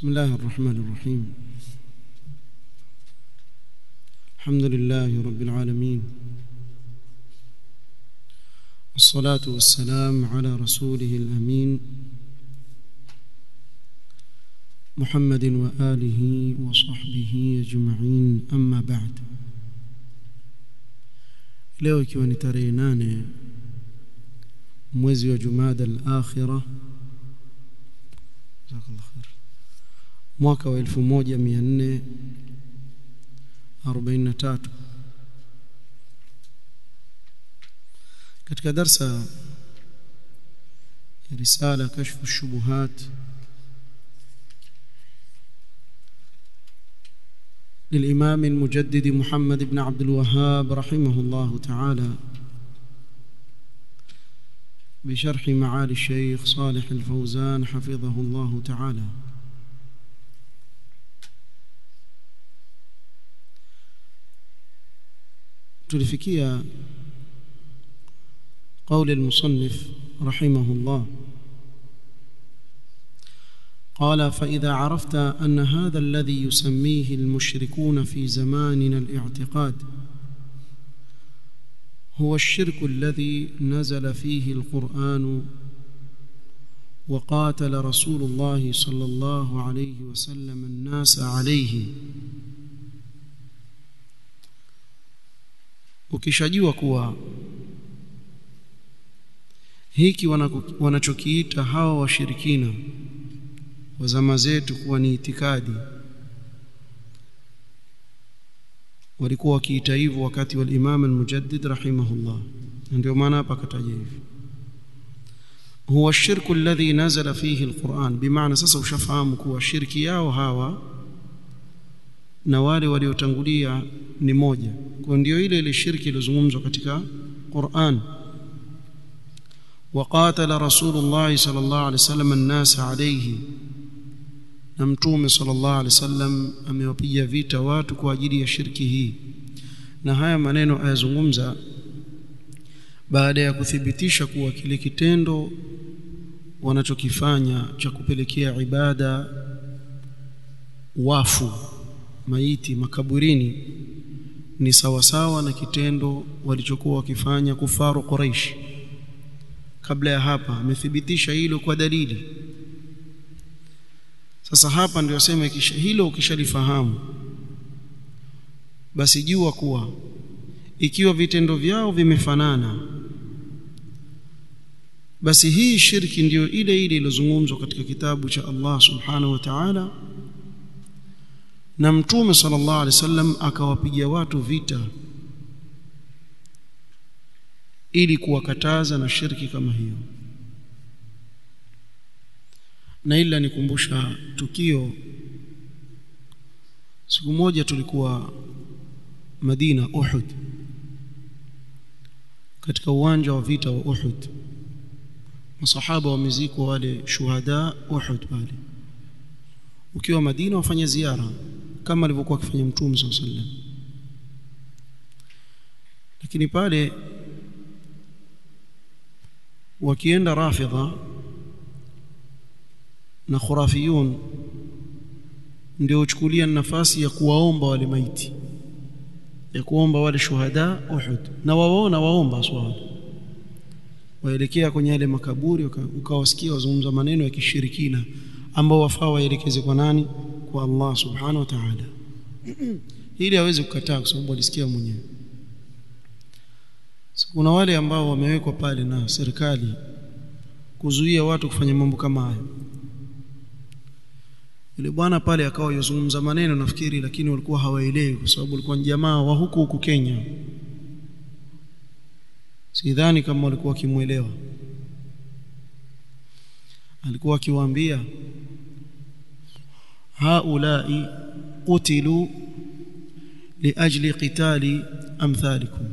بسم الله الرحمن الرحيم الحمد لله رب العالمين والصلاة والسلام على رسوله الأمين محمد وآله وصحبه أجمعين أما بعد leo ikiwa ni tarehe nane mwezi wa jumada al-akhira mwaka wa 1443 katika darsa ya risala kashfu shubuhat للإمام المجدد محمد بن عبد الوهاب رحمه الله تعالى بشرح معالي الشيخ صالح الفوزان حفظه الله تعالى تلفكيا قول المصنف رحمه الله قال فإذا عرفت أن هذا الذي يسميه المشركون في زماننا الاعتقاد هو الشرك الذي نزل فيه القرآن وقاتل رسول الله صلى الله عليه وسلم الناس عليه ukishajua kuwa hiki wanachokiita hawa washirikina wa zama zetu kuwa ni itikadi walikuwa wakiita hivyo wakati wa Imam al-Mujaddid rahimahullah ndio maana hapa akataja hivi huwa shirku alladhi nazala fihi alquran bimaana sasa ushafahamu kuwa shirki yao hawa na wale waliotangulia ni moja kwa ndio ile ile shirki iliyozungumzwa katika Qur'an وقاتل رسول الله صلى الله عليه وسلم الناس عليه na mtume sallallahu alaihi wasallam amewapiga vita watu kwa ajili ya shirki hii na haya maneno ayazungumza baada ya kuthibitisha kuwa kile kitendo wanachokifanya cha kupelekea ibada wafu maiti makaburini ni sawasawa na kitendo walichokuwa wakifanya kufaru Quraish kabla ya hapa amethibitisha hilo kwa dalili sasa hapa ndio asema hilo ukishalifahamu basi jua kuwa ikiwa vitendo vyao vimefanana basi hii shirki ndiyo ile ile iliyozungumzwa katika kitabu cha Allah subhanahu wa ta'ala na mtume sallallahu alaihi wasallam akawapiga watu vita ili kuwakataza na shirki kama hiyo na ila nikumbusha tukio siku moja tulikuwa Madina Uhud katika uwanja wa vita wa Uhud masahaba wamezikwa wale shuhada Uhud pale ukiwa Madina wafanya ziara kama alivyokuwa akifanya Mtume صلى الله عليه lakini pale wakienda rafidha na khurafiyun ndio uchukulia nafasi ya kuwaomba wale maiti ya kuomba wale shuhada Uhud na wawaona waomba swali waelekea kwenye yale makaburi ukawasikia wazungumza maneno ya kishirikina ambao wafaa waelekeze kwa nani kwa Allah subhanahu wa ta'ala ili aweze kukataa kwa sababu alisikia mwenyewe kuna wale ambao wamewekwa pale na serikali kuzuia watu kufanya mambo kama hayo yule bwana pale akawa yozungumza maneno nafikiri lakini walikuwa hawaelewi kwa sababu walikuwa ni jamaa wa huku huku Kenya sidhani kama walikuwa wakimuelewa alikuwa akiwaambia haulai qutilu liajli qitali amthalikum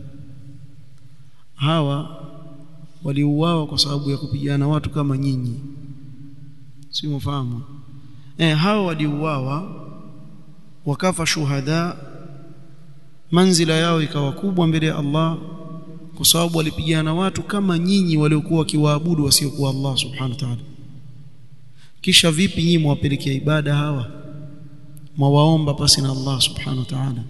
hawa waliuawa kwa sababu ya kupigana watu kama nyinyi si mfahamu eh hawa waliuawa wakafa shuhada manzila yao ikawa kubwa mbele ya Allah kwa sababu walipigana watu kama nyinyi waliokuwa wakiwaabudu wasiokuwa Allah subhanahu wa ta'ala kisha vipi nyinyi mwapelekea ibada hawa mwawaomba pasi na Allah subhanahu wa ta'ala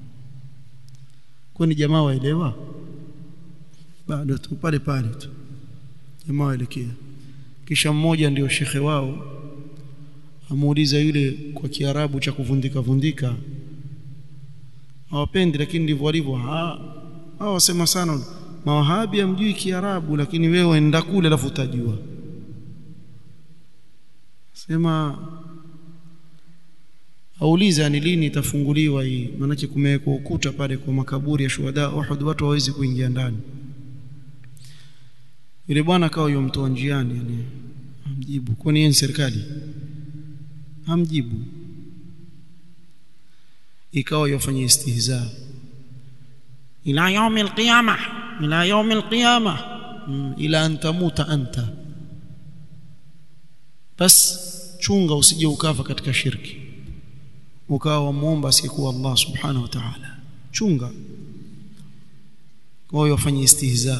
kwani jamaa waelewa bado tu pale pale tu jamaa waelekea kisha mmoja ndio shekhe wao amuuliza yule kwa kiarabu cha kuvundika vundika hawapendi lakini ndivyo walivyo hao wasema sana mawahabi amjui kiarabu lakini wewe enda kule alafu utajua sema auliza ni lini itafunguliwa hii maanake kumewekwa ukuta pale kwa makaburi ya shuhada Uhud watu hawezi kuingia ndani yule bwana akawa yomtoa njiani yani amjibu kwani yeye ni serikali hamjibu ikawa yafanya istihza ila yaumi alqiyama ila yaumi alqiyama ila an tamuta anta bas chunga usije ukafa katika shirki ukawa wamuomba asiyekuwa Allah subhanahu wa ta'ala chunga kwa hiyo wafanye istihza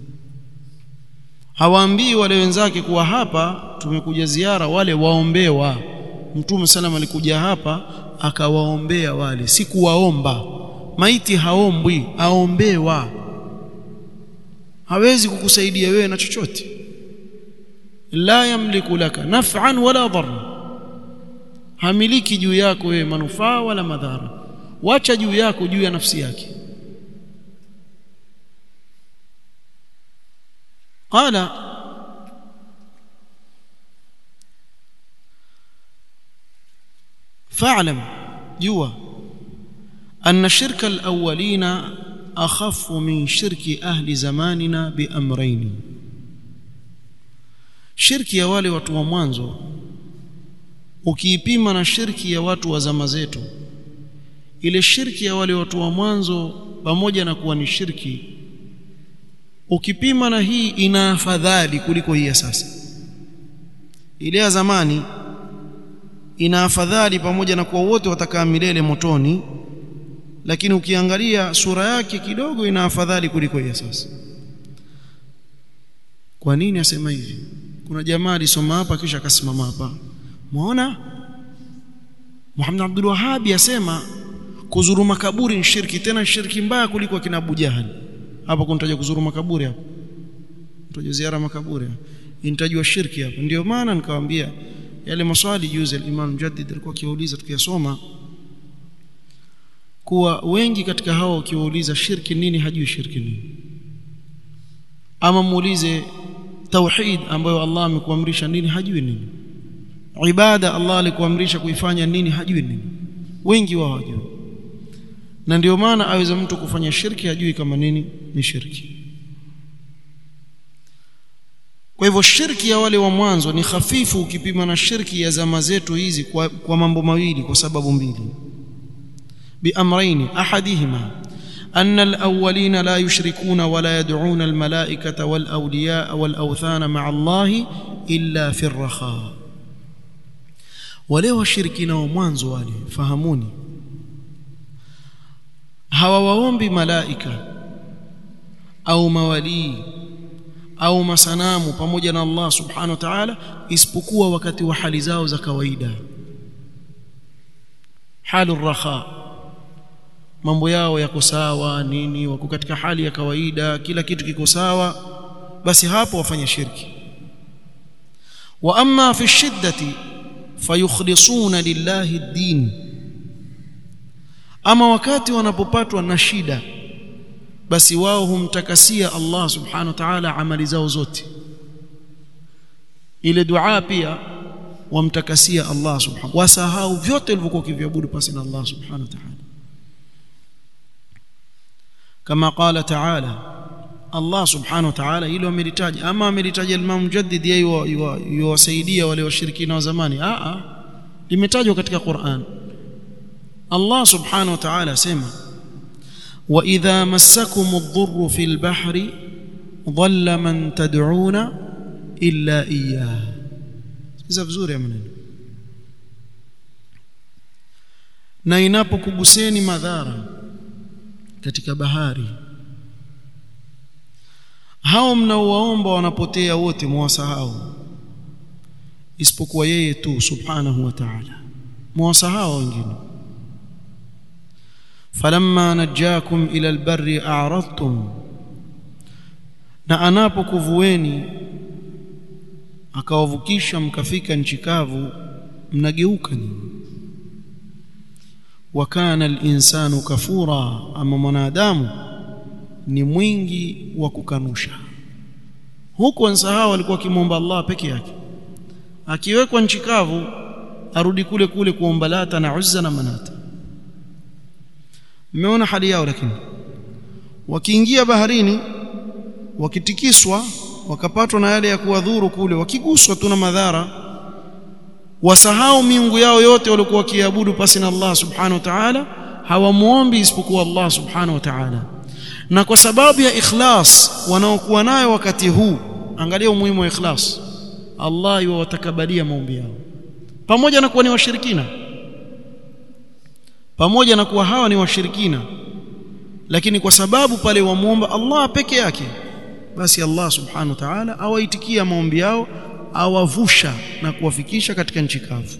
hawaambii wale wenzake kuwa hapa tumekuja ziara wale waombewa mtume sallam alikuja hapa akawaombea wale si kuwaomba maiti haombwi aombewa hawezi kukusaidia wewe na chochote la yamliku laka naf'an wala dharra hamiliki juu yako wewe manufaa wala madhara wacha juu yako juu ya nafsi yake qala fa'lam jua أن شرك الأولين أخف من شرك أهل زماننا بأمرين shirki ya wale watu wa mwanzo ukiipima na shirki ya watu wa zama zetu ile shirki ya wale watu wa mwanzo pamoja na kuwa ni shirki ukipima na hii ina afadhali kuliko hii ya sasa ile ya zamani ina afadhali pamoja na kuwa wote watakaa milele motoni lakini ukiangalia sura yake kidogo ina afadhali kuliko hii ya sasa kwa nini asema hivi kuna jamaa alisoma hapa kisha akasimama hapa muona Muhammad Abdul Wahhab asema kuzuru makaburi ni shirki tena shirki mbaya kuliko kina Abu Jahal hapa kunataja kuzuru makaburi hapa mtaja ziara makaburi inatajwa shirki hapa ndio maana nikawaambia yale maswali juzi al-Imam Mujaddid alikuwa akiuliza tukiyasoma kuwa wengi katika hao ukiwauliza shirki nini hajui shirki nini ama muulize tauhid ambayo Allah amekuamrisha nini hajui nini ibada Allah alikuamrisha kuifanya nini hajui nini wengi wao hawajui na ndio maana aweza mtu kufanya shirki hajui kama nini ni shirki kwa hivyo shirki ya wale wa mwanzo ni hafifu ukipima na shirki ya zama zetu hizi kwa, kwa mambo mawili kwa sababu mbili biamraini ahadihima أن الأولين لا يشركون ولا يدعون الملائكة والأولياء والأوثان مع الله إلا في الرخاء ولو الشركين ومwanzo wale fahamuni hawawaombi malaika au mawalii au masanamu pamoja na Allah subhanahu wa ta'ala isipokuwa wakati wa hali zao za kawaida halu rakha mambo yao yako sawa nini wako katika hali ya kawaida kila kitu kiko sawa basi hapo wafanye shirki wa amma fi shiddati fayukhlisuna lillahi ad-din ama wakati wanapopatwa na shida basi wao humtakasia Allah subhanahu wa ta'ala amali zao zote ile dua pia wamtakasia Allah subhanahu wasahau vyote vilivyokuwa kiviabudu pasi na Allah subhanahu wa ta'ala kama qala ta'ala Allah subhanahu wa ta'ala hilo amelitaja ama amelitaja Imam Mujaddid yeye yuwasaidia wale washirikina wa zamani a a limetajwa katika Qur'an Allah subhanahu wa ta'ala asema wa idha massakum ad-dhurru fil bahri dhalla man tad'una illa iyyah sikiza vizuri ya maneno na inapokuguseni madhara katika bahari hao mnaowaomba wanapotea wote mwasahau isipokuwa yeye tu subhanahu wa ta'ala mwasahau wengine falamma najakum ila albarri a'radtum na anapokuvueni akawavukisha mkafika nchi kavu mnageuka nyinyi wa kana al-insanu kafura ama mwanadamu ni mwingi wa kukanusha huko nsahau alikuwa akimwomba Allah peke yake akiwekwa nchi kavu arudi kule kule kuomba lata na uzza na manata mmeona hali yao lakini wakiingia baharini wakitikiswa wakapatwa na yale ya kuwadhuru kule wakiguswa tu na madhara wasahau miungu yao yote walikuwa wakiabudu pasi na Allah subhanahu wa ta'ala hawamuombi isipokuwa Allah subhanahu wa ta'ala na kwa sababu ya ikhlas wanaokuwa nayo wakati huu angalia umuhimu wa ikhlas Allah yuwatakabalia maombi yao pamoja na kuwa ni washirikina pamoja na kuwa hawa ni washirikina lakini kwa sababu pale wamuomba Allah peke yake basi Allah subhanahu wa ta'ala awaitikia maombi yao awavusha na kuwafikisha katika nchi kavu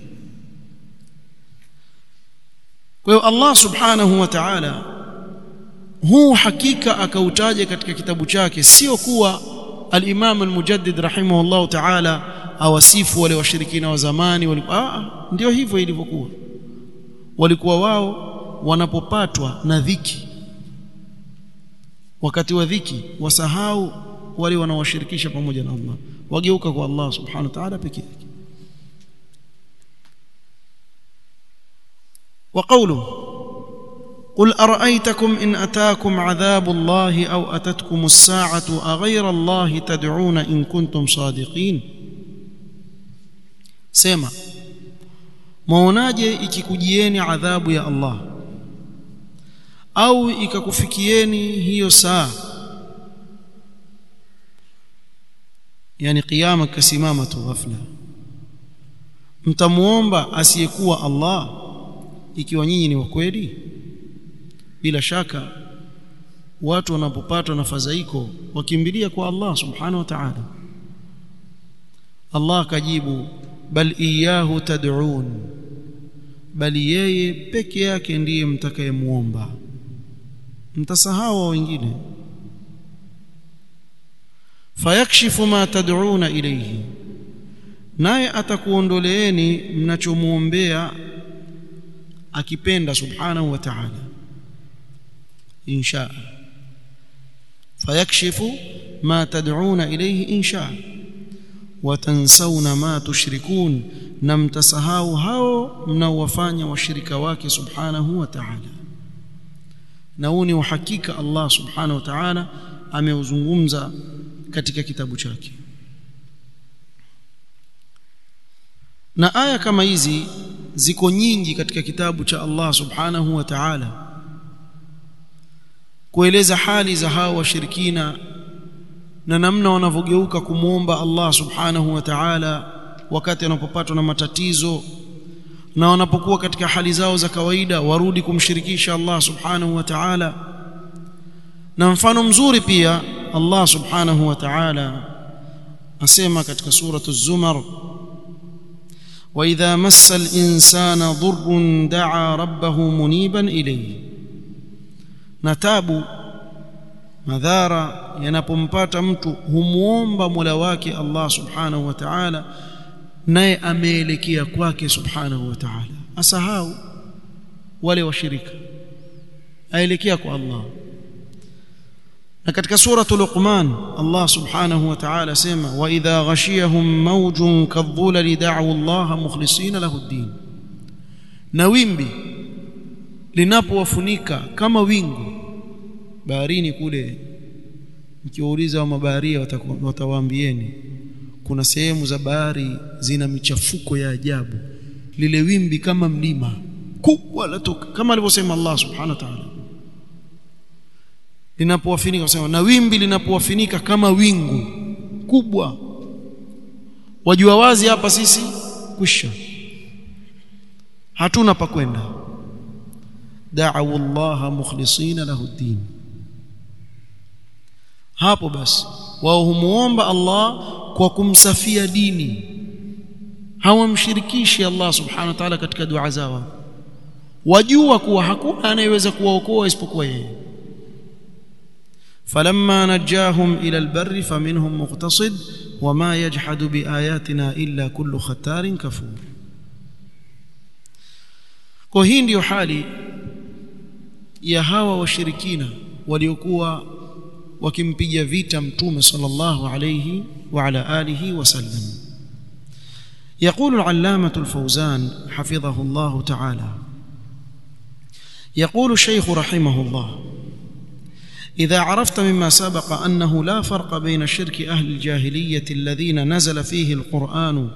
kwa hiyo Allah subhanahu wa ta'ala huu hakika akautaja katika kitabu chake sio kuwa al-Imam al-Mujaddid rahimahullah ta'ala awasifu wale washirikina wa zamani walikuwa ndio hivyo ilivyokuwa walikuwa wao wanapopatwa na dhiki wakati wa dhiki wasahau wale wanaowashirikisha pamoja na Allah wageuka kwa Allah subhanahu wa ta'ala pekee yake وقوله قل أرأيتكم إن أتاكم عذاب الله أو أتتكم الساعة أغير الله تدعون إن كنتم صادقين سيما maonaje ikikujieni adhabu ya Allah au ikakufikieni hiyo saa yani kiyama kasimama tu ghafla mtamuomba asiyekuwa Allah ikiwa nyinyi ni wakweli bila shaka watu wanapopatwa na fadhaiko wakimbilia kwa Allah subhanahu wa ta'ala Allah akajibu bal iyahu tad'un bali yeye peke yake ndiye mtakayemuomba mtasahau wengine fayakshifu ma tad'una ilayhi naye atakuondoleeni mnachomuombea akipenda subhanahu wa ta'ala insha fayakshifu ma tad'una ilayhi insha watansawna ma tushrikun na mtasahau hao mnaowafanya washirika wake subhanahu wa ta'ala na huu ni uhakika Allah subhanahu wa ta'ala ameuzungumza katika kitabu chake na aya kama hizi ziko nyingi katika kitabu cha Allah subhanahu wa ta'ala kueleza hali za hao washirikina na namna wanavyogeuka kumwomba Allah subhanahu wa ta'ala wakati wanapopatwa na matatizo na wanapokuwa katika hali zao za kawaida warudi kumshirikisha Allah subhanahu wa ta'ala na mfano mzuri pia Allah subhanahu wa ta'ala asema katika suratu az-zumar واذا مس الانسان ضر دعا ربه منيبا اليه نتابو madhara yanapompata mtu humuomba Mola wake Allah Subhanahu wa Ta'ala naye ameelekea kwake Subhanahu wa Ta'ala asahau wale washirika aelekea kwa Allah na katika suratul Luqman Allah Subhanahu wa Ta'ala sema wa idha ghashiyahum mawjun kadhulali da'u Allah mukhlisina lahu ad-din na wimbi linapowafunika kama wingu baharini kule mkiwauliza wa mabaharia watawaambieni kuna sehemu za bahari zina michafuko ya ajabu lile wimbi kama mlima kubwa latoka kama alivyosema Allah subhanahu wa ta'ala linapowafinika kusema na wimbi linapowafinika kama wingu kubwa wajua wazi hapa sisi kwisha hatuna pa kwenda da'u Allah mukhlisina lahu ad-din hapo basi wao humuomba Allah kwa kumsafia dini hawamshirikishi Allah subhanahu wa ta'ala katika dua zao wajua kuwa hakuna anayeweza kuwaokoa isipokuwa yeye falamma najahum ila albarri faminhum muqtasid wama yajhadu biayatina illa kullu khatarin kafur kwa hii ndiyo hali ya hawa washirikina waliokuwa wakimpiga vita mtume sallallahu alayhi wa ala alihi wasallam يقول العلامة الفوزان حفظه الله تعالى يقول الشيخ رحمه الله إذا عرفت مما سبق أنه لا فرق بين شرك أهل الجاهلية الذين نزل فيه القرآن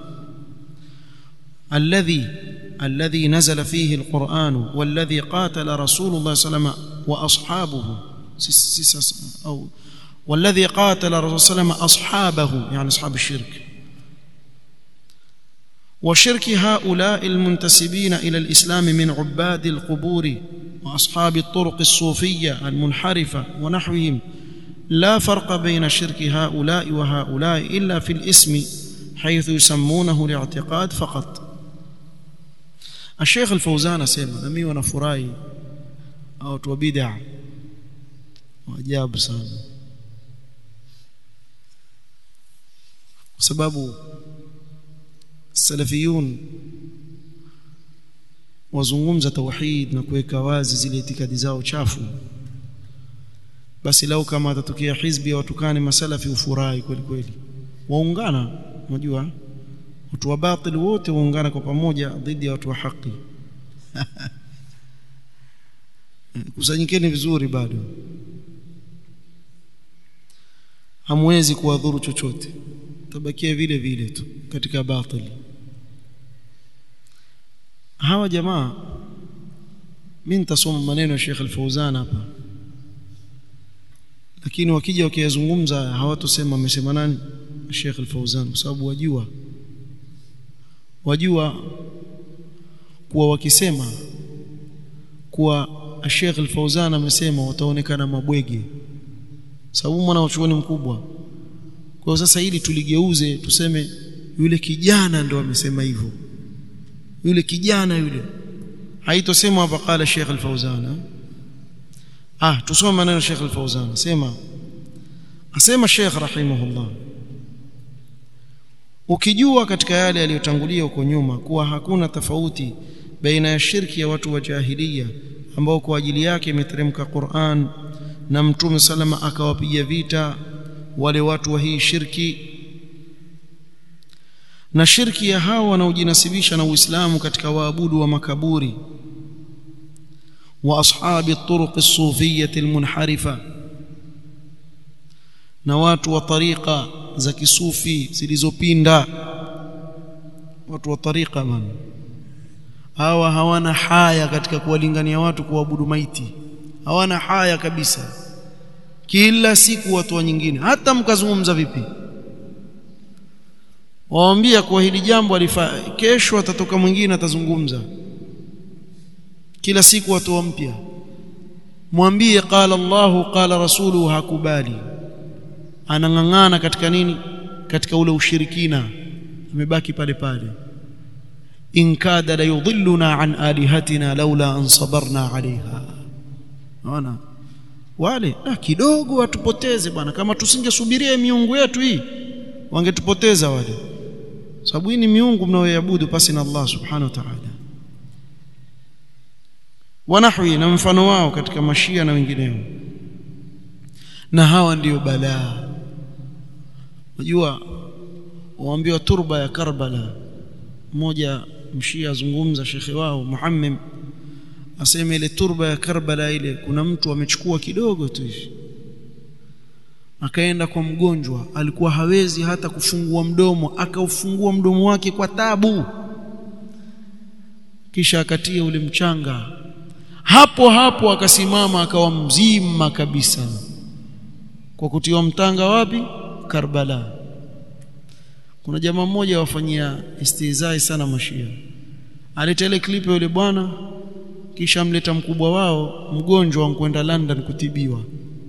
الذي الذي نزل فيه القرآن والذي قاتل رسول الله صلى الله عليه وسلم وأصحابه أو والذي قاتل الرسول صلى الله عليه وسلم أصحابه يعني أصحاب الشرك وشرك هؤلاء المنتسبين إلى الإسلام من عباد القبور وأصحاب الطرق الصوفية المنحرفة ونحوهم لا فرق بين شرك هؤلاء وهؤلاء إلا في الاسم حيث يسمونه الاعتقاد فقط الشيخ الفوزان asema na mimi wanafurahi au watu wa bid'a ajabu sana kwa sababu salafiyun wazungumza tauhid na kuweka wazi zile itikadi zao chafu basi lau kama atatokea hizbi ya watukani masalafi ufurahi kweli kweli waungana unajua watu wa batil wote waungana kwa pamoja dhidi ya watu wa haki kusanyikeni vizuri bado hamwezi kuwadhuru chochote tabakia vile vile tu katika batili hawa jamaa mimi nitasoma maneno ya Sheikh Al-Fauzan hapa lakini wakija wakiyazungumza hawatosema amesema nani Sheikh Al-Fauzan kwa sababu wajua wajua kuwa wakisema kuwa Sheikh Al-Fauzan amesema wataonekana mabwege sababu mwana wachuoni mkubwa kwa sasa ili tuligeuze tuseme yule kijana ndo amesema hivyo yule kijana yule haitosema hapa qala Sheikh Al-Fauzan ah tusome maneno Sheikh Al-Fauzan sema asema Sheikh rahimahullah ukijua katika yale yaliyotangulia huko nyuma kuwa hakuna tofauti baina ya shirki ya watu wa jahiliya ambao kwa ajili yake imeteremka Qur'an na Mtume salama akawapiga vita wale watu wa hii shirki na shirki ya hao wanaojinasibisha na Uislamu katika waabudu wa makaburi wa ashabi turuq as-sufiyyah al-munharifa na watu wa tariqa za kisufi zilizopinda watu wa tariqa man hawa hawana haya katika kuwalingania watu kuabudu maiti hawana haya kabisa kila siku watu wa nyingine hata mkazungumza vipi waambia kwa hili jambo alifaa kesho atatoka mwingine atazungumza kila siku watu wa mpya mwambie qala Allahu qala rasuluhu hakubali anang'ang'ana katika nini katika ule ushirikina amebaki pale pale in kada la yudhilluna an alihatina laula an sabarna alaiha naona wale ah, kidogo watupoteze bwana kama tusingesubiria miungu yetu hii wangetupoteza wale sababu hii ni miungu mnaoiabudu pasi na Allah subhanahu wa ta'ala wanahwi na mfano wao katika mashia na wengineo na hawa ndiyo balaa unajua waambiwa turba ya Karbala mmoja mshia azungumza shekhe wao Muhammim asema ile turba ya Karbala ile kuna mtu amechukua kidogo tu hivi akaenda kwa mgonjwa alikuwa hawezi hata kufungua mdomo akaufungua mdomo wake kwa tabu kisha akatia ule mchanga hapo hapo akasimama akawa mzima kabisa kwa kutiwa mtanga wapi Karbala kuna jamaa mmoja wafanyia istizai sana mashia aleta ile clip ya yule bwana kisha mleta mkubwa wao mgonjwa wankwenda London kutibiwa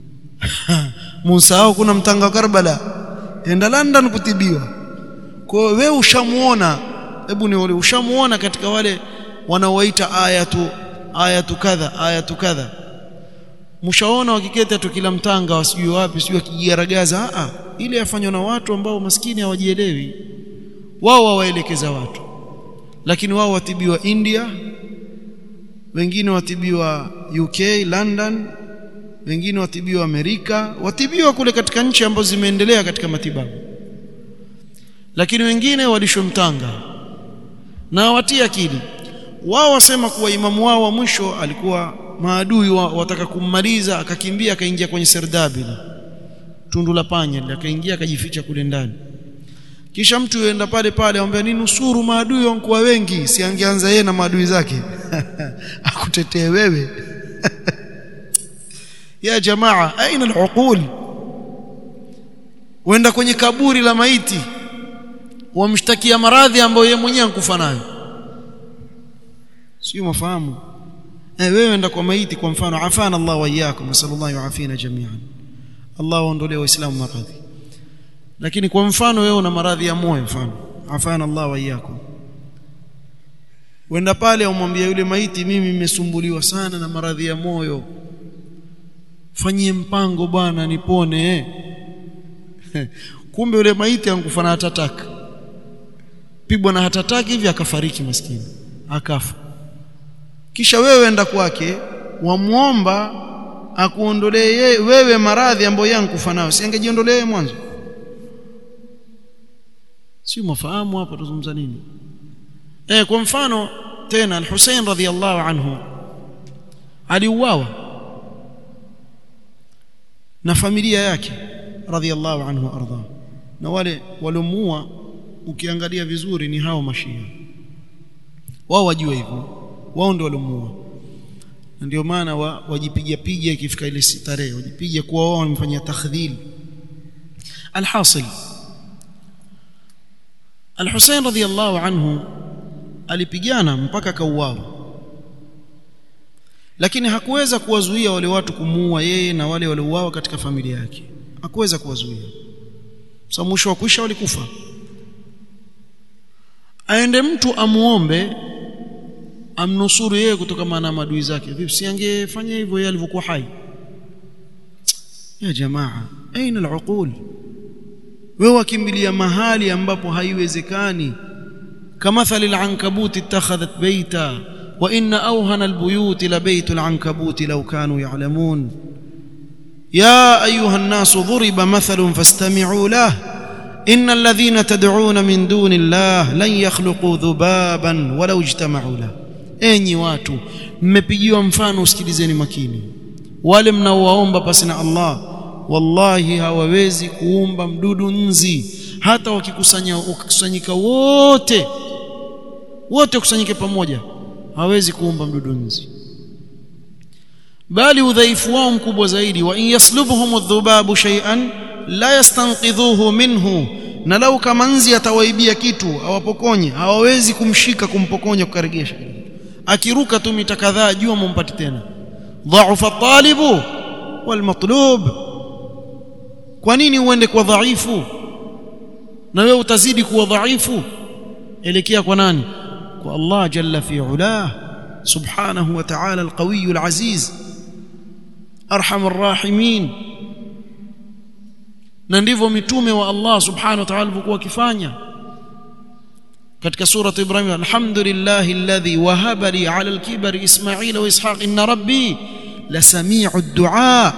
Musa kuna mtanga wa Karbala enda London kutibiwa kwa wewe ushamuona hebu ni wale ushamuona katika wale wanaoita ayatu ayatu kadha ayatu kadha mshaona wakiketa tu kila mtanga wasijui wapi sijui akijigaragaza a ile yafanywa na watu ambao maskini hawajielewi wao wawaelekeza watu lakini wao watibiwa India wengine watibiwa UK London wengine watibiwa Amerika watibiwa kule katika nchi ambazo zimeendelea katika matibabu lakini wengine walishomtanga na watia akili wao wasema kuwa imamu wao wa mwisho alikuwa maadui wa, wataka kummaliza akakimbia akaingia kwenye serdabi tundu la panya akaingia akajificha kule ndani kisha mtu yuenda pale pale amwambia ni nusuru maadui wankuwa wengi si angeanza yeye na maadui zake akutetee wewe ya jamaa aina aluqul wenda kwenye kaburi la maiti wamshtakia maradhi ambayo yeye mwenyewe ankufa nayo sio mafahamu eh wewe enda kwa maiti kwa mfano afana Allah wa iyyakum sallallahu yuafina jami'an Allah waondolee waislamu maradhi lakini kwa mfano wewe una maradhi ya moyo mfano afana Allah wa iyyakum wenda pale umwambia yule maiti mimi nimesumbuliwa sana na maradhi ya moyo fanyie mpango bwana nipone kumbe yule maiti ankufa na hatataka pigwa na hatataki hivi akafariki maskini akafa kisha wewe enda kwake wamuomba akuondolee wewe maradhi ambayo yankufa nayo si angejiondolee mwanzo si mafahamu hapa tuzungumza nini eh kwa mfano tena al-Hussein radhiyallahu anhu aliuawa na familia yake radhiyallahu anhu arda na wale waliomuua ukiangalia vizuri ni hao mashia wao wajua hivyo wao ndio waliomuua na ndio maana wa, wajipiga piga ikifika ile tarehe wajipiga kuwa wao wamefanyia takhdhil alhasil Al-Hussein radhiyallahu anhu alipigana mpaka kauawa lakini hakuweza kuwazuia wale watu kumuua yeye na wale waliouawa katika familia yake hakuweza kuwazuia sababu mwisho wa kuisha walikufa aende mtu amuombe amnusuru yeye kutokana na madui zake vipi si angefanya hivyo yeye alivyokuwa hai ya jamaa aina al-uqul wewe wakimbilia mahali ambapo haiwezekani kamathali al-ankabut ittakhadhat baita wa inna awhana al-buyut la baytu al-ankabut law kanu ya'lamun يا أيها الناس ضرب مثل فاستمعوا له إن الذين تدعون من دون الله لن يخلقوا ذبابا ولو اجتمعوا له enyi watu mmepigiwa mfano usikilizeni makini wale mnaowaomba pasi na Allah wallahi hawawezi kuumba mdudu nzi hata wakikusanya wakikusanyika wote wote kusanyike pamoja hawezi kuumba mdudu nzi bali udhaifu wao mkubwa zaidi wa in yaslubhum adh-dhubabu shay'an la yastanqidhuhu minhu na lau kama nzi atawaibia kitu awapokonye hawawezi kumshika kumpokonya kukaregesha akiruka tu mita kadhaa jua mumpati tena dha'ufa at-talibu wal matlub kwa nini uende kwa dhaifu na wewe utazidi kuwa dhaifu elekea kwa nani kwa Allah jalla fi ulah subhanahu wa ta'ala al-qawiy al-aziz arhamur rahimin na ndivyo mitume wa Allah subhanahu wa ta'ala walikuwa wakifanya katika sura Ibrahim alhamdulillahi alladhi wahaba li ala al-kibari Ismail wa Ishaq inna rabbi lasami'u ad-du'a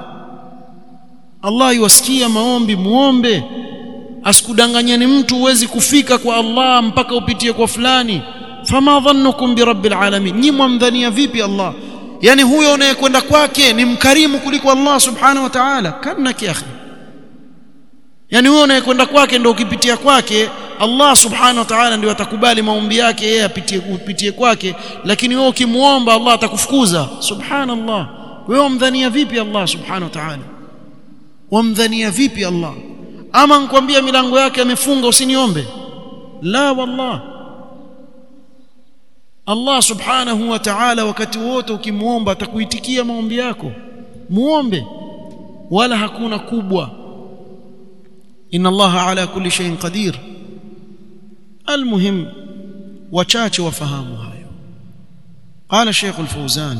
Allah yuwasikia maombi muombe asikudanganyeni mtu uwezi kufika kwa Allah mpaka upitie kwa fulani fama dhannukum bi rabbil alamin nyi mwamdhania vipi Allah yani huyo unayekwenda kwake ni mkarimu kuliko Allah subhanahu wa ta'ala kanaki akhi yani huyo unayekwenda kwake ndio ukipitia kwake Allah subhanahu wa ta'ala ndio atakubali maombi yake yeye apitie upitie kwake lakini wewe ukimuomba Allah atakufukuza subhanallah wewe umdhania vipi Allah subhanahu wa ta'ala wamdhania vipi Allah ama nikwambia milango yake amefunga usiniombe la wallah Allah subhanahu wa ta'ala wakati wote ukimuomba atakuitikia maombi yako muombe wala hakuna kubwa inna Allah ala kulli shay'in qadir almuhim wachache wafahamu hayo qala Sheikh al-Fawzan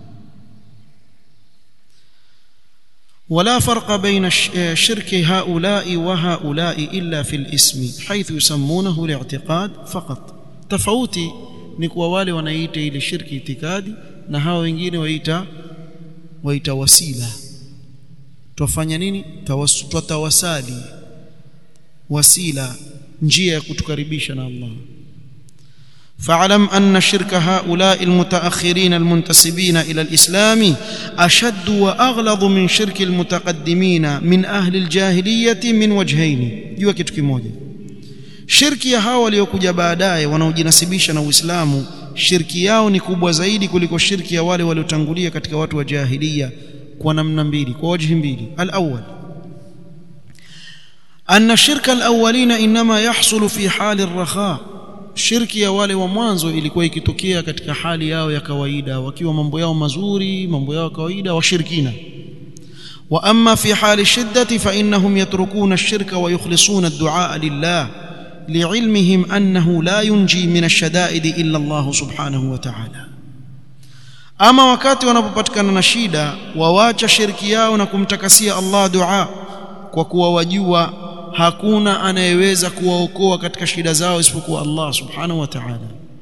ولا فرق بين شرك هؤلاء وهؤلاء إلا في الاسم حيث يسمونه الاعتقاد فقط tofauti ni kwa wale wanaita ile shirki itikadi na hao wengine waita waita wasila twafanya nini twatawasali wasila njia ya kutukaribisha na Allah فاعلم أن شرك هؤلاء المتأخرين المنتسبين إلى الإسلام أشد وأغلظ من شرك المتقدمين من أهل الجاهلية من وجهين jua kitu kimoja shirki ya hawa waliokuja baadaye wanaojinasibisha na Uislamu shirki yao ni kubwa zaidi kuliko shirki ya wale waliotangulia katika watu wa jahiliya kwa namna mbili kwa wajhi mbili al-awwal أن شرك الأولين إنما يحصل في حال الرخاء shirki ya wale wa mwanzo ilikuwa ikitokea katika hali yao ya kawaida wakiwa mambo yao mazuri mambo yao kawaida washirikina wa amma fi hali shiddati fa innahum yatrukuna ash-shirka wa yukhlisuna ad-du'a lillah li'ilmihim annahu la yunji min ash-shada'id illa Allah subhanahu wa ta'ala ama wakati wanapopatikana na shida wawacha shirki yao na kumtakasia Allah dua kwa kuwa wajua hakuna anayeweza kuwaokoa katika shida zao isipokuwa Allah subhanahu wa ta'ala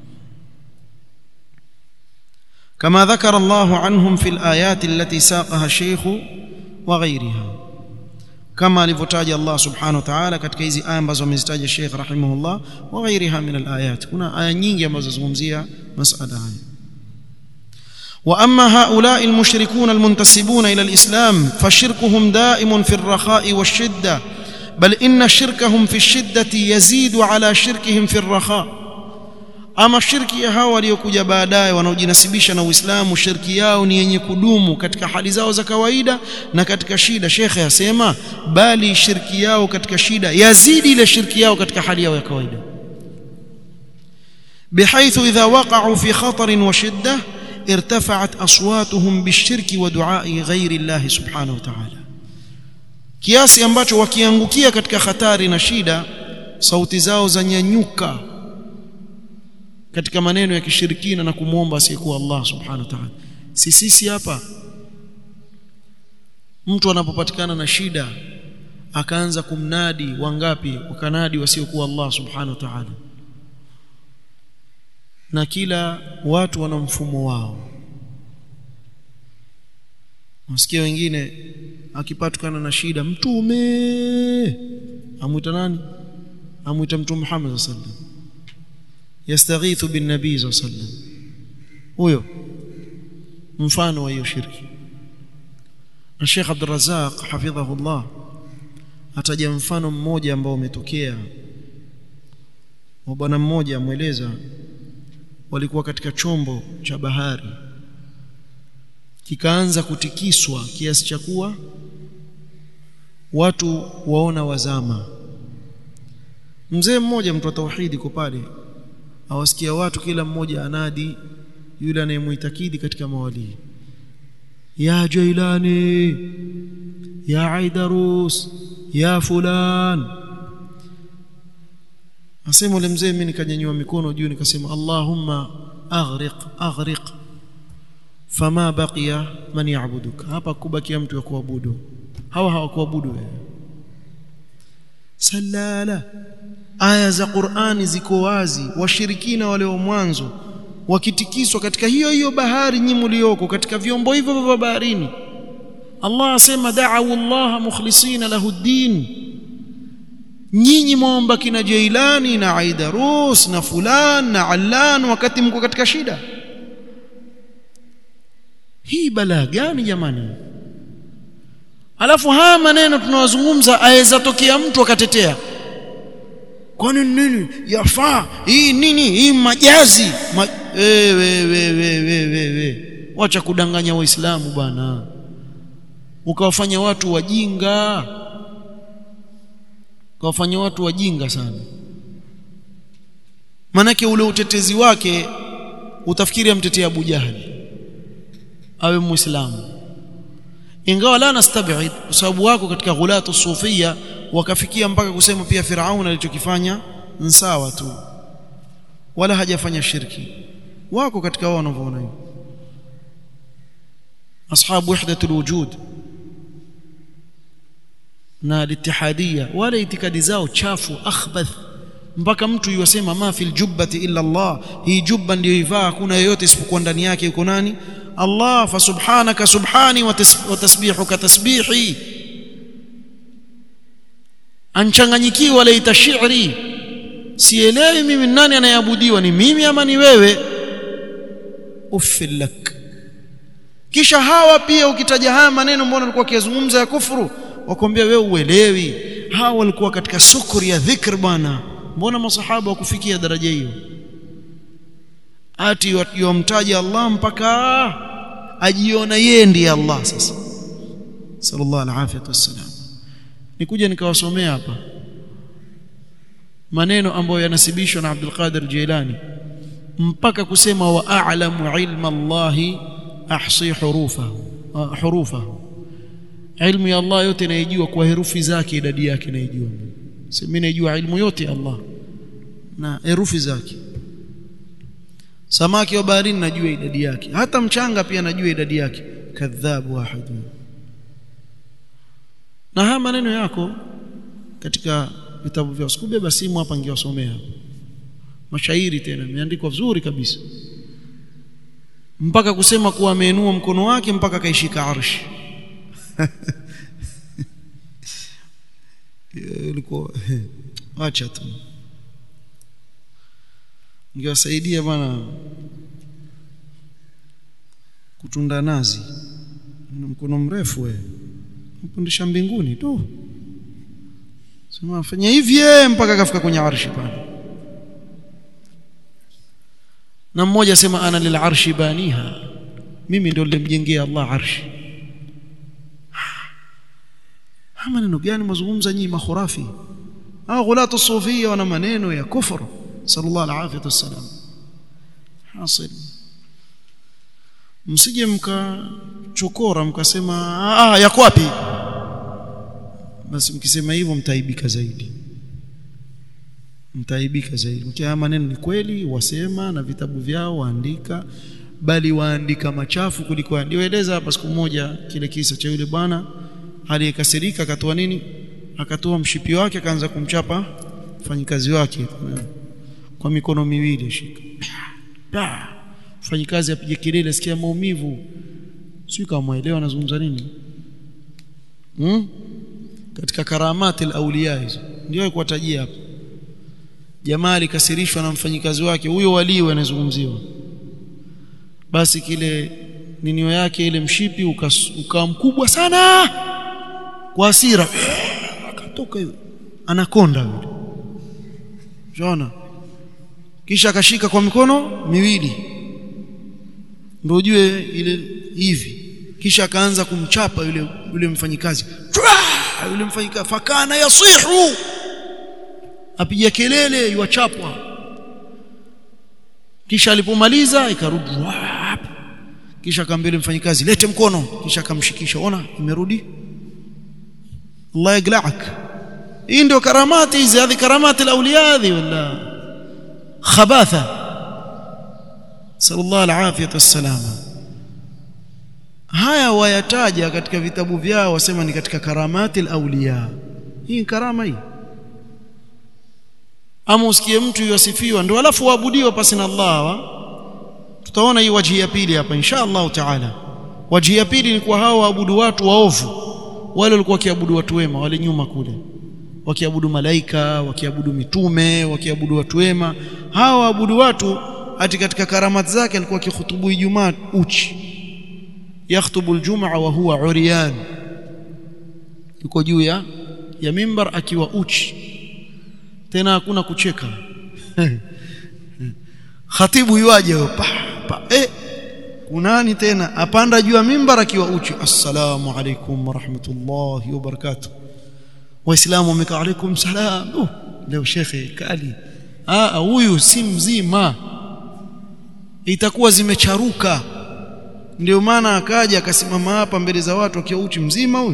كما ذكر الله عنهم في الآيات التي ساقها الشيخ وغيرها كما alivyotaja Allah subhanahu wa ta'ala katika hizi aya ambazo amezitaja Sheikh rahimahullah wa ghairiha min alayat kuna aya nyingi ambazo zungumzia masala haya واما هؤلاء المشركون المنتسبون الى الاسلام فشركهم دائم في الرخاء والشده بل ان شركهم في الشده يزيد على شركهم في الرخاء ama shirki ya hawa waliokuja baadaye wanaojinasibisha na Uislamu shirki yao ni yenye kudumu katika hali zao za kawaida na katika shida shekhe asema bali shirki yao katika shida yazidi ile shirki yao katika hali yao ya kawaida بحيث إذا وقعوا في خطر وشدة ارتفعت أصواتهم بالشرك ودعاء غير الله سبحانه وتعالى kiasi ambacho wakiangukia katika hatari na shida sauti zao zanyanyuka katika maneno ya kishirikina na kumwomba asiyekuwa Allah subhanahu wa ta'ala si sisi hapa mtu anapopatikana na shida akaanza kumnadi wangapi wakanadi wasiokuwa Allah subhanahu wa ta'ala na kila watu wana mfumo wao Nasikia wengine akipatikana na shida mtume amwita nani amwita mtume Muhammad sallallahu alaihi wasallam yastaghithu bin nabii sallallahu alaihi wasallam huyo mfano wa hiyo shirki na Sheikh Abdul Razzaq hafidhahullah ataja mfano mmoja ambao umetokea wa bwana mmoja amweleza walikuwa katika chombo cha bahari kikaanza kutikiswa kiasi cha kuwa watu waona wazama mzee mmoja mtu wa tauhidi kwa pale awasikia watu kila mmoja anadi yule anayemuitakidi katika mawali ya jailani ya aidarus ya fulan asema yule mzee mimi nikanyanyua mikono juu nikasema allahumma aghriq aghriq fama baqiya man ya'buduka hapa kubakia mtu wa kuabudu hawa hawakuabudu wewe salala aya za Qur'ani ziko wazi washirikina wale wa mwanzo wakitikiswa katika hiyo hiyo bahari nyinyi mlioko katika vyombo hivyo vya baharini Allah asema da'u Allah mukhlisina lahu din nyinyi muomba kina Jailani na Aidarus na fulan na Allan wakati mko katika shida hii balaa gani jamani alafu haya maneno tunawazungumza aweza tokea mtu akatetea kwani nini yafaa hii nini hii majazi Ma... we, we, we, we, we, we, we. wacha kudanganya waislamu bwana ukawafanya watu wajinga ukawafanya watu wajinga sana manake ule utetezi wake utafikiri amtetea Abu Jahali awe muislamu ingawa la nastabid kwa sababu wako katika ghulatu sufia wakafikia mpaka kusema pia Firaun alichokifanya sawa tu wala hajafanya shirki wako katika wao wanavyoona hivyo ashabu wahdatul wujud na al-ittihadiyya wala itikadi zao chafu akhbath mpaka mtu yosema ma fil jubbati illa Allah hii jubba ndio ivaa hakuna yoyote isipokuwa ndani yake yuko nani Allah fa subhanaka subhani wa tasbihuka tasbihi anchanganyikiwa laita shi'ri sielewi mimi nani anayeabudiwa ni mimi ama ni wewe uffil lak kisha hawa pia ukitaja haya maneno mbona walikuwa kiyazungumza ya kufuru wakwambia wewe uelewi hawa walikuwa katika sukuri ya dhikr bwana mbona masahaba wakufikia daraja hiyo ati wamtaja Allah mpaka ajiona yeye ndiye Allah sasa sallallahu alaihi wasallam nikuja nikawasomea hapa maneno ambayo yanasibishwa na Abdul Qadir Jilani mpaka kusema wa a'lamu ilma Allah ahsi hurufahu hurufahu ilmu ya Allah yote naijua kwa herufi zake idadi yake naijua mimi naijua ilmu yote ya Allah na herufi zake samaki wa baharini najua idadi yake hata mchanga pia najua idadi yake kadhabu wahid na haya maneno yako katika vitabu vya sikubeba simu hapa ngiwasomea mashairi tena imeandikwa vizuri kabisa mpaka kusema kuwa ameinua mkono wake mpaka kaishika arshi ilikuwa acha tu ngiwasaidia bwana kutunda nazi mkono mrefu wewe mpundisha mbinguni tu sema fanya hivi mpaka kafika kwenye arshi pale na mmoja sema ana lil arshi baniha mimi ndio nilimjengea Allah arshi maneno gani mazungumza nyinyi makhurafi au ghulatu sufia wana maneno ya kufru sallallahu alaihi wasallam hasil msije mkachokora mkasema ah yako wapi basi mkisema hivyo mtaibika zaidi mtaibika zaidi mkia maneno ni kweli wasema na vitabu vyao waandika bali waandika machafu kuliko nilieleza hapa siku moja kile kisa cha yule bwana aliyekasirika akatoa nini akatoa mshipi wake akaanza kumchapa mfanyikazi wake kwa mikono miwili shika mfanyikazi apige kelele sikia maumivu sio kama muelewa anazungumza nini hmm? katika karamati al-awliya hizo ndio kuwatajia hapa jamaa alikasirishwa na mfanyikazi wake huyo waliwe anazungumziwa basi kile ninio yake ile mshipi ukawa mkubwa sana kwa hasira akatoka hiyo anakonda yule unaona kisha akashika kwa mikono miwili ndio ujue ile hivi kisha akaanza kumchapa yule yule mfanyikazi yule mfanyikazi fakana yasihu apiga kelele yuachapwa kisha alipomaliza ikarudi kisha akamwambia mfanyikazi lete mkono kisha akamshikisha ona imerudi Allah yagla'ak hii ndio karamati hizi hizi karamati al-awliya hizi wala khabatha sallallahu alafiyatu wassalama haya wayataja katika vitabu vyao wasema ni katika karamati al-awliya hii ni karama hii ama usikie mtu yosifiwa ndio alafu waabudiwa pasi na Allah wa? tutaona hii waji ya pili hapa insha Allah taala waji ya pili ni kwa hao waabudu watu waovu wale walikuwa wakiabudu watu wema wale nyuma kule wakiabudu malaika wakiabudu mitume wakiabudu watu wema hawa waabudu watu hati katika karamati zake alikuwa akihutubu Ijumaa uchi yakhutubu aljumaa wa huwa uriyan yuko juu ya ya mimbar akiwa uchi tena hakuna kucheka khatibu yuaje pa, pa eh kunani tena apanda juu ya mimbar akiwa uchi assalamu alaikum warahmatullahi wabarakatuh waislamu wamekaa alaikum salam uh, leo shekhe kali ah huyu si mzima itakuwa zimecharuka ndio maana akaja akasimama hapa mbele za watu akiwa uchi mzima huyu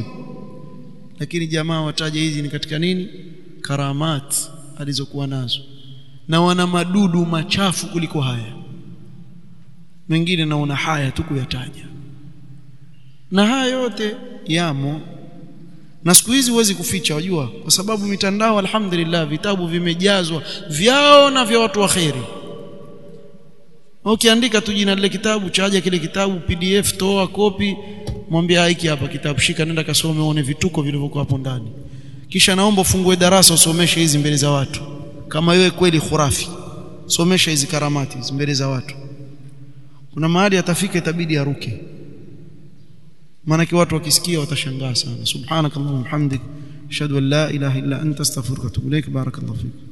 lakini jamaa wataja hizi ni katika nini karamat alizokuwa nazo na wana madudu machafu kuliko haya mengine naona haya tu kuyataja na haya yote yamo na siku hizi huwezi kuficha wajua kwa sababu mitandao alhamdulillah vitabu vimejazwa vyao na vya watu wa kheri ukiandika tu jina lile kitabu chaja kile kitabu pdf toa kopi mwambie hiki hapa kitabu shika nenda kasome uone vituko vilivyokuwa hapo ndani kisha naomba ufungue darasa usomeshe hizi mbele za watu kama wewe kweli khurafi somesha hizi karamati hizi mbele za watu kuna mahali atafika itabidi aruke maana watu wakisikia watashangaa sana subhanakallahumma hamdik ashhadu an la ilaha illa anta astaghfiruka wa atubu ilaik barakallahu fik